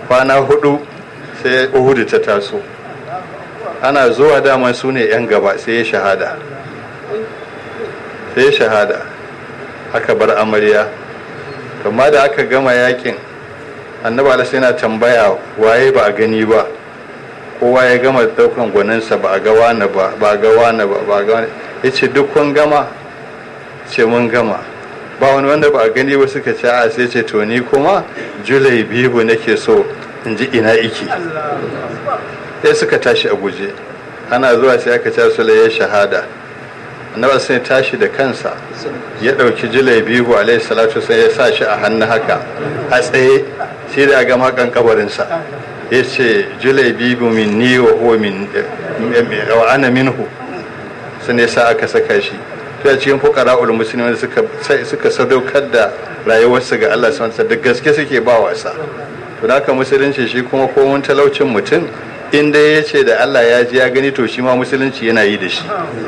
kwana hudu sai uhudu ta taso ana zuwa dama su ne 'yan gaba sai ya shahada sai ya shahada aka bar amarya amma da aka gama yakin annaba alasa yana tambaya waye ba a gani ba kowa ya gama daukan gwaninsa ba a ga wani ba ba a ga wani ba ba a ga wani ya ce duk kun gama ce mun gama ba wani wanda ba a gani ba suka ce a sai ce to ni kuma julai bibu nake so in ji ina iki sai suka tashi a guje ana zuwa sai aka ce su ya shahada annabi sai tashi da kansa ya ɗauki julai bibu alaihi salatu sai ya sa shi a hannu haka a tsaye sai da ga makan kabarinsa ya ce julai bibu min ni wa huwa min wa ana minhu sai ne sa aka saka shi to a cikin fukara ul musulmi suka suka sadaukar da rayuwarsu ga Allah subhanahu da gaske suke ba wasa to haka musulunci shi kuma komun talaucin mutum in dai ya ce da Allah ya ji ya gani to shi ma musulunci yana yi da shi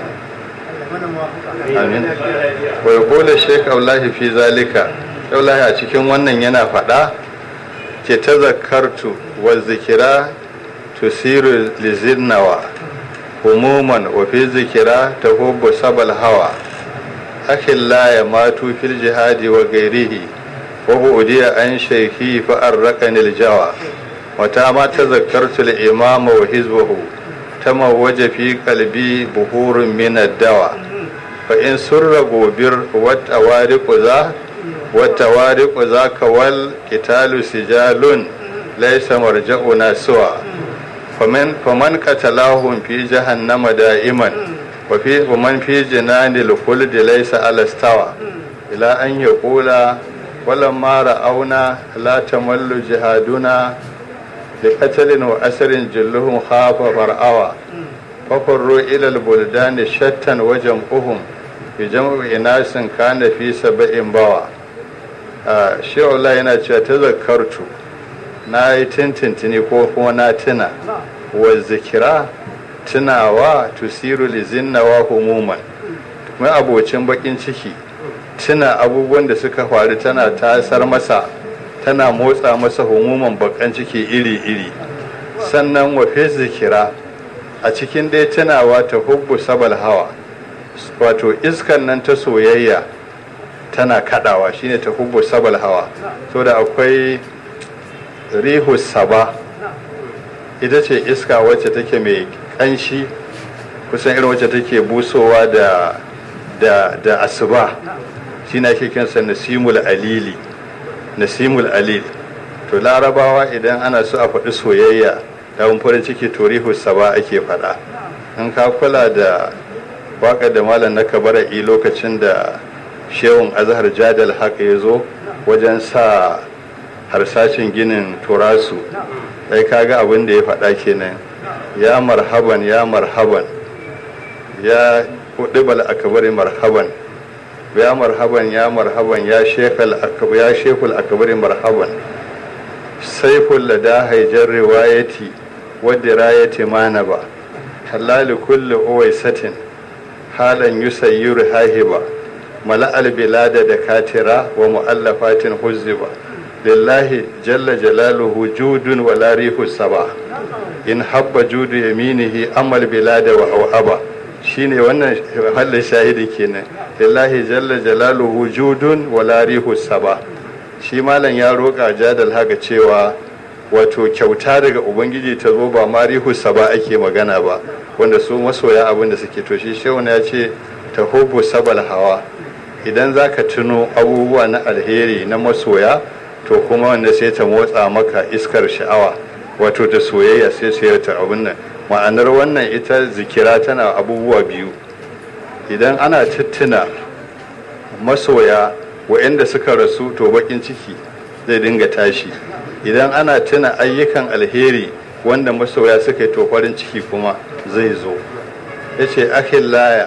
amin wa yaqulu shaykh Allah fi zalika Allah a cikin wannan yana faɗa ce tazakkartu wa zikira tusiru lizinnawa umuman wa fi zikira tahubbu sabal hawa akhil la ya matu fil jihadi wa gairihi wa bu'diya an shaykhi fa arraqani jawa wa ta ma tazakkartu al imama wa hizbahu tamawwaja fi qalbi buhurun min ad-dawa fa in surra gobir wa tawariqu za wa tawariqu zaka wal qitalu sijalun laysa marja'una suwa faman faman qatalahum fi jahannama da'iman wa fi man fi jinanil khuld laysa alastawa ila an yaqula walamma ra'auna la tamallu jihaduna لقتل وأسر جلهم خاف فرعوا ففروا إلى البلدان شتا وجمعهم بجمع إناس كان في سبع بوا shi Allah yana cewa ta zakartu na yi tintintini ko kuma na tuna wa zikira tunawa tusiru lizinnawa humuman mai abocin bakin ciki tuna abubuwan da suka faru tana tasar masa tana motsa masa humuman bakan ciki iri-iri sannan wafe zikira a cikin dai tunawa ta hubbu sabal hawa wato iskan nan ta soyayya tana kadawa shine ta hubbu sabal hawa so da akwai rihu saba ita ce iska wacce take mai kanshi kusan irin wacce take busowa da da da asuba shine ake kinsa nasimul alili nasimul alil to larabawa idan ana so a faɗi soyayya da farin ciki to rihu saba ake faɗa in ka kula da waƙar da malam na kabara'i lokacin da shehun azhar jadal haka ya zo wajen sa harsashin ginin turasu sai kaga abin da ya faɗa kenan ya marhaban ya marhaban ya hudubal akabari marhaban ya marhaban ya marhaban ya shekul ya shekul akabari marhaban saiful lada haijar riwayati wadda rayati manaba halali kulli uwaisatin halan yusayyiru hahiba mala'al bilada da katira wa mu'allafatin huzziba lillahi jalla jalaluhu judun wa larihu saba in habba judu yaminihi amal bilada wa au'aba shine wannan halin shahidi kenan lillahi jalla jalaluhu judun wa larihu saba shi malam ya roƙa jadal haka cewa wato kyauta daga ubangiji ta zo ba marihu saba ake magana ba wanda su masoya abin da suke to shi shehu ya ce ta hubu sabal hawa idan za ka tuno abubuwa na alheri na masoya to kuma wanda sai ta motsa maka iskar sha'awa wato ta soyayya sai su ta abin nan ma'anar wannan ita zikira tana abubuwa biyu idan ana tattuna masoya wa'anda suka rasu to bakin ciki zai dinga tashi idan ana tuna ayyukan alheri wanda masoya suka yi to farin ciki kuma zai zo ya ce akhillaya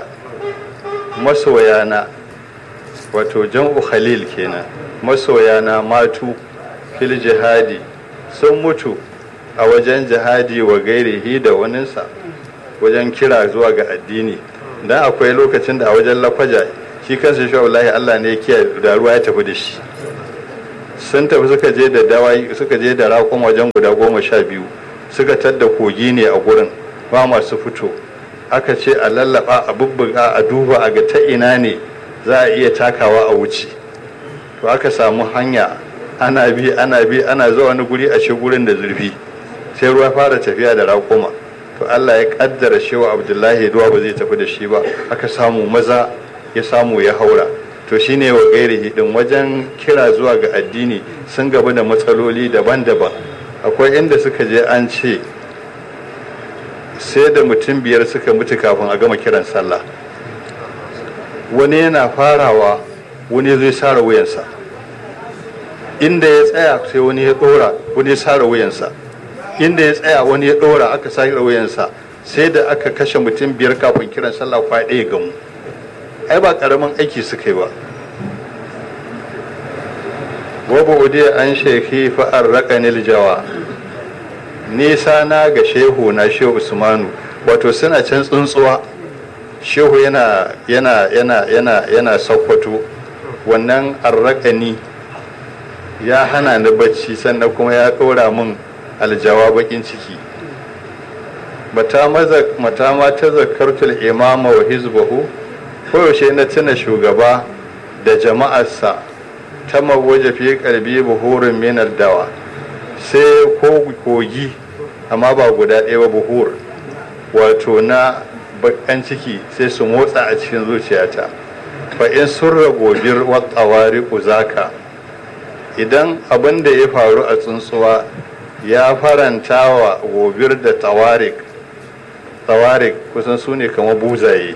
masoyana wato jam'u khalil kenan masoyana matu fil jihadi sun mutu a wajen jihadi wa gairihi da waninsa wajen kira zuwa ga addini dan akwai lokacin da a wajen lafaja shi kansa shi wallahi Allah ne ya da ruwa ya tafi da shi sun tafi suka je da dawai suka je da rakon wajen guda goma sha biyu suka tadda kogi ne a gurin ba masu fito aka ce a lallaba a bubbuga a duba a ga ta ina ne za a iya takawa a wuce to aka samu hanya ana bi ana bi ana zuwa wani guri a shi gurin da zurfi sai ruwa fara tafiya da raƙuma to Allah ya kaddara shewa Abdullahi ruwa ba zai tafi da shi ba aka samu maza ya samu ya haura to shine wa gairihi din wajen kira zuwa ga addini sun gaba da matsaloli daban-daban akwai inda suka je an ce sai da mutum biyar suka mutu kafin a gama kiran sallah wani yana farawa wani zai sara wuyansa inda ya tsaya sai wani ya dora wani ya sara wuyansa inda ya tsaya wani ya dora aka sara wuyansa sai da aka kashe mutum biyar kafin kiran sallah kwa ɗaya gamu ai ba karamin aiki suka yi ba wabu udiya an sheki fa'ar raƙanil jawa nisa na ga shehu na shehu usmanu wato suna can tsuntsuwa shehu yana yana yana yana yana sakwato wannan arraƙani ya hana ni bacci sannan kuma ya ɗora min aljawa bakin ciki mata ma ta zakartul imama wa hizbahu koyaushe na tuna shugaba da jama'arsa ta mawaje fi karbi buhurin minar dawa sai kogi amma ba guda ɗaya ba buhur wato na bakan ciki sai su motsa a cikin zuciyata fa in sun ragobir watsawari uzaka idan abin da ya faru a tsuntsuwa ya faranta wa gobir da tawarik tawarik kusan su ne kamar buzaye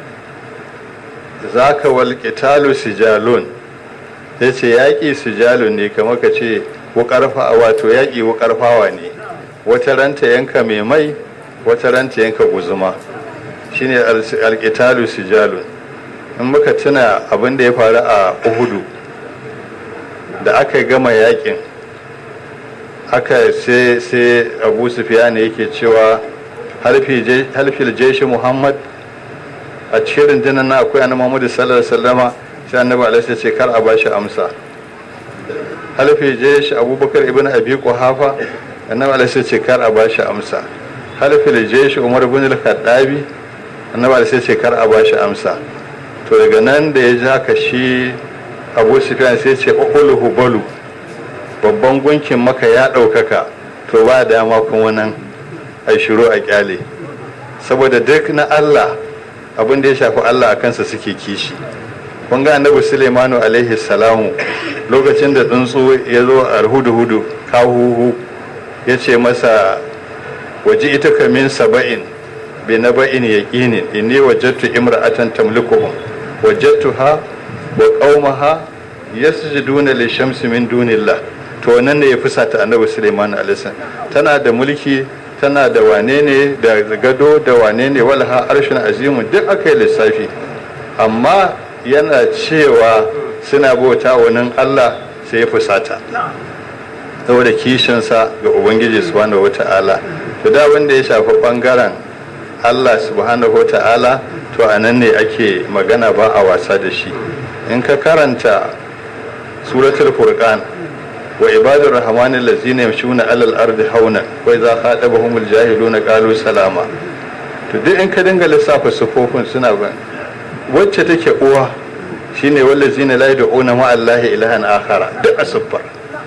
zaka wal qitalu sijalun yace yaƙi sijalun ne kamar ka ce wuƙarfa wato yaƙi wuƙarfawa ne wata ranta yanka mai mai wata ranta yanka guzuma shine alƙitalu sijalun in muka tuna abin da ya faru a uhudu da aka gama yaƙin aka sai sai abu sufiya ne yake cewa halfil jeshi muhammad a cikin rundunar na akwai annabi muhammadu sallallahu alaihi wasallama sai annabi alaihi ce kar a bashi amsa halfi jeshi abubakar ibn abi quhafa annabi alaihi ce kar a bashi amsa halfi jeshi umar ibn al-khattabi annabi alaihi ce kar a bashi amsa to daga nan da ya ja ka shi abu sufyan sai ce ukulu hubalu babban gunkin maka ya ɗaukaka to ba dama kuma nan a shiru a kyale saboda duk na Allah abin da ya shafi Allah a kansa suke kishi kun ga annabi Sulaimanu alaihi salamu lokacin da tsuntsu ya zo a hudu-hudu kahuhu ya ce masa waje ita kamin saba'in bi na ba'in yaqinin inni wajadtu imra'atan tamlikuhum wajadtuha wa qaumaha yasjuduna lishamsi min dunillah to wannan ne ya fusata annabi Sulaiman alaihi tana da mulki tana da wane ne da gado da wane ne walha arshin azimu duk aka yi lissafi amma yana cewa suna bauta wani Allah sai ya fusata saboda kishinsa ga ubangiji subhanahu wata'ala to da wanda ya shafi bangaren Allah subhanahu wata'ala to a nan ne ake magana ba a wasa da shi in ka karanta suratul furqan wa ibadur rahman allazina yamshuna alal ardi hauna wa idza khatabahumul jahiluna qalu salama to duk in ka dinga lissafa sufofin suna ban wacce take uwa shine wallazina la yad'una ma allahi ilahan akhara duk asfar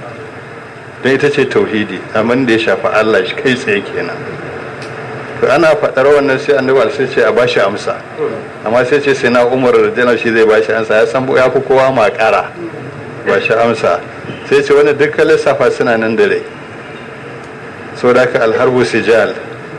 dan ita ce tauhidi amma da ya shafi Allah shi kai tsaye kenan to ana faɗar wannan sai annabi sai ce a bashi amsa amma sai ce sai na umar radiyallahu shi zai bashi amsa ya san ya fi kowa makara ba shi amsa sai ce wani dukkan lissafa suna nan da rai so da ka alharbu sijal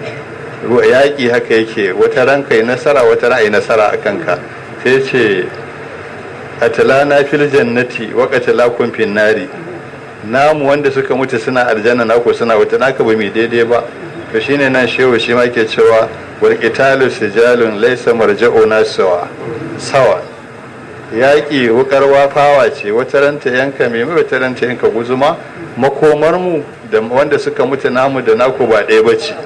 yaƙi haka yake wata ran kai nasara wata ra'ayi nasara a kanka sai ce atalana fil jannati wa qatalakum fin nari namu wanda suka mutu suna aljanna naku suna wata naka ba mai daidai ba to shine nan shehu shi ma ke cewa wal qitalu sijalun laysa marja'una sawa sawa yaƙi wukar wafawa ce wata ranta yanka mai wata ranta yanka guzuma makomar mu da wanda suka mutu namu da naku ba ɗaya bace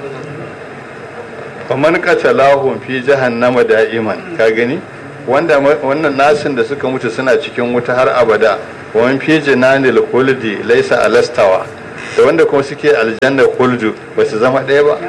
faman qatalahum fi jahannama da'iman ka gani wanda wannan nasin da suka mutu suna cikin wuta har abada wani fi jinanil kuldi laisa alastawa da wanda kuma suke aljannar kuldu ba su zama ɗaya ba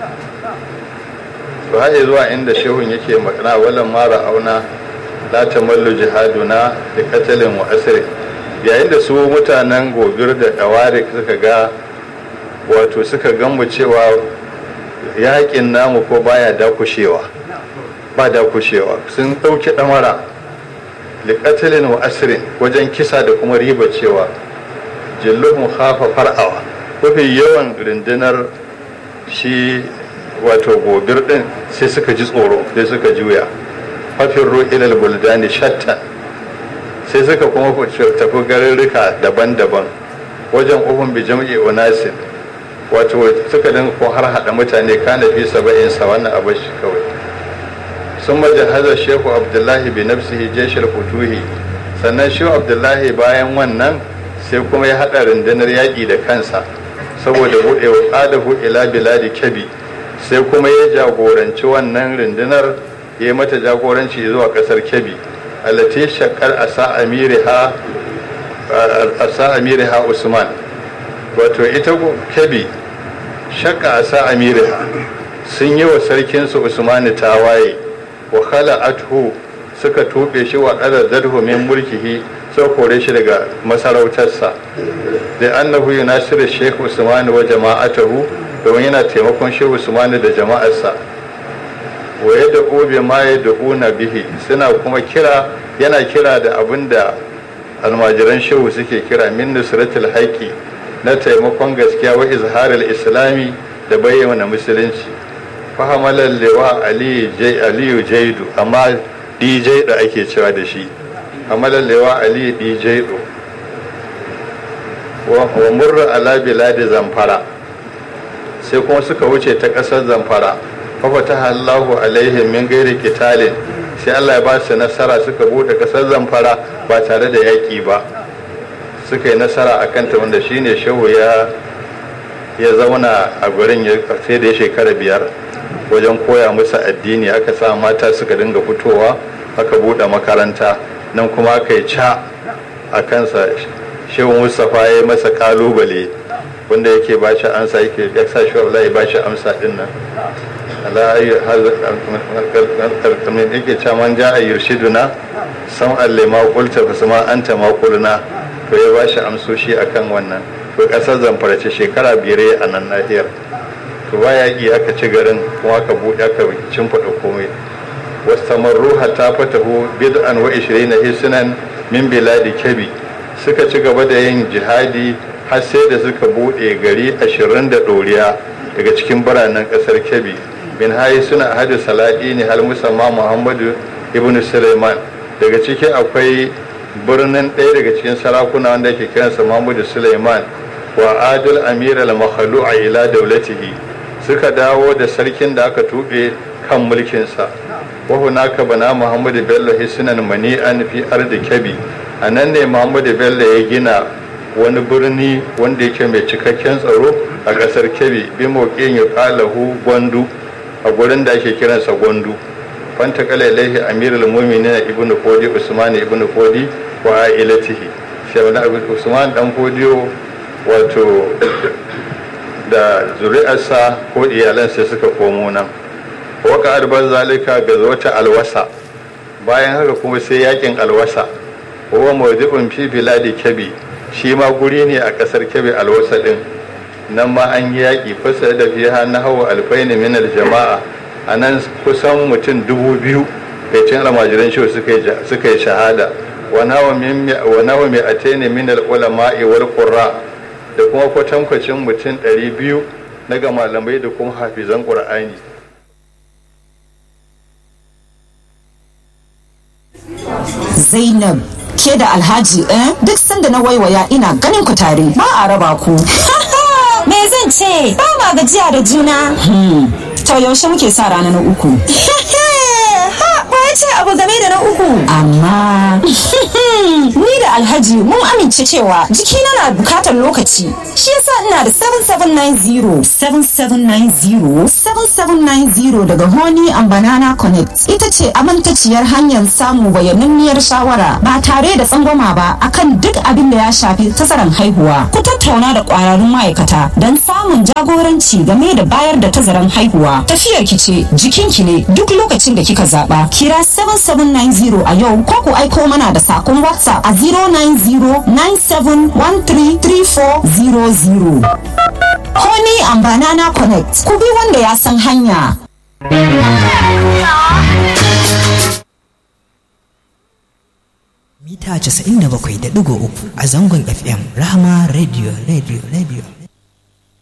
to haɗe zuwa inda shehun yake magana walan mara auna la tamallu jihaduna da katalin wa asiri yayin da su mutanen gobir da dawari suka ga wato suka gamu cewa yakin namu ko baya dakushewa ba dakushewa sun ɗauki ɗamara liƙatalin wa asirin wajen kisa da kuma riba cewa jilluhun hafa far'awa mafi yawan rundunar shi wato gobir ɗin sai suka ji tsoro sai suka juya hafin ru'ilal buldani shatta sai suka kuma tafi garurruka daban-daban wajen uhun bi jam'i unasin wato suka dinga ko har hada mutane kana fi saba'in sa wannan abu shi kawai sun majahaza shehu abdullahi bi nafsihi jeshil futuhi sannan shehu abdullahi bayan wannan sai kuma ya hada rundunar yaƙi da kansa saboda buɗe wa ƙadahu ila biladi kebi sai kuma ya jagoranci wannan rundunar ya yi mata jagoranci zuwa ƙasar kebi alati shakar asa amiriha asa amiriha usman wato ita kebi shakka asa amiriha sun yi wa sarkinsu usmani tawaye wa khala'athu suka tuɓe shi wa zadhu min mulkihi sai kore shi daga masarautarsa da annahu yunasiru sheikh usmani wa jama'atahu domin yana taimakon sheikh usmani da jama'arsa wa yadda obe ma ya da'una bihi suna kuma kira yana kira da abin da almajiran shehu suke kira min nusratul haƙi na taimakon gaskiya wa izharul islami da bayyana musulunci fahamalar lewa aliyu jaidu amma dj da ake cewa da shi hamalar lewa aliyu dj wa murra ala biladi zamfara sai kuma suka wuce ta ƙasar zamfara fafata Allahu alaihim min gairi kitalin sai Allah ya ba su nasara suka bude kasar zamfara ba tare da yaƙi ba suka yi nasara a kanta wanda shine shehu ya ya zauna a gurin ya sai da ya shekara biyar wajen koya musu addini aka sa mata suka dinga fitowa aka bude makaranta nan kuma aka yi ca a kansa shehu mustapha ya yi masa kalubale wanda yake ba shi amsa yake ya sa shi ya ba shi amsa din nan ala ayi kamar yake cewa man ja a yurshiduna sam allema qulta fa sama anta ma qulna to ya bashi amsoshi akan wannan to kasar zamfara ce shekara biyar a nan nahiyar to ba yaƙi aka ci garin kuma aka buɗe aka cimfaɗa komai wastamarru hatta fatahu bid'an wa 20 hisnan min biladi kabi suka ci gaba da yin jihadi har sai da suka buɗe gari ashirin da ɗoriya daga cikin biranen ƙasar kebbi bin hayi suna hadu saladi ne hal musamman muhammadu ibn suleiman daga ciki akwai birnin ɗaya daga cikin sarakuna wanda ke kiransa muhammadu suleiman wa adul amir al a ila daulatihi suka dawo da sarkin da aka tuɓe kan mulkinsa wa hunaka bana muhammadu bello hisnan mani'an fi ardi kebbi a nan ne muhammadu bello ya gina wani birni wanda yake mai cikakken tsaro a ƙasar kebbi bi moƙin ya ƙalahu gwandu a gurin da ake kiransa gwandu fanta kala ilaihi amirul mu'minin ibn kodi usman ibn kodi wa ailatihi shawna usman dan kodiyo wato da zuri'arsa ko iyalansa suka komo nan waka arban zalika ga wata alwasa bayan haka kuma sai yakin alwasa wa mawdi'un fi biladi kabi shi ma guri ne a kasar kebe alwasa din nan ma an yi yaƙi fasa da fiha na hawa alfaini min jama'a a nan kusan mutum dubu biyu kai cin almajiran shi suka yi shahada wa nawa mai atene min ulama'i wal qurra da kuma kwatankwacin mutum ɗari biyu na ga malamai da kuma hafizan ƙur'ani Zainab ke da Alhaji eh duk sanda na waiwaya ina ganin ku tare ba a raba ku. Me zan ce? Ba ma gajiya da juna. To yaushe muke sa rana na uku. Ha, ba ce abu game da na uku. Amma ni da Alhaji mun amince cewa jikina na bukatar lokaci. Shi yasa ina da 7790 7790 7790 daga Honey and Banana Connect. Ita ce amintaciyar hanyar samun bayananniyar shawara ba tare da tsangwama ba akan duk abin da ya shafi tazaran haihuwa. Ku tattauna da kwararrun ma'aikata don samun jagoranci game da bayar da tazaran haihuwa. Tafiyar ki ce jikinki ne duk lokacin da kika zaba. Kira 7790 a yau ko ku aiko mana da sakon WhatsApp a 09097133400. Honey and Banana Connect. Ku bi wanda ya san hanya. mita 97.3 a zangon FM Rahama Radio Radio Radio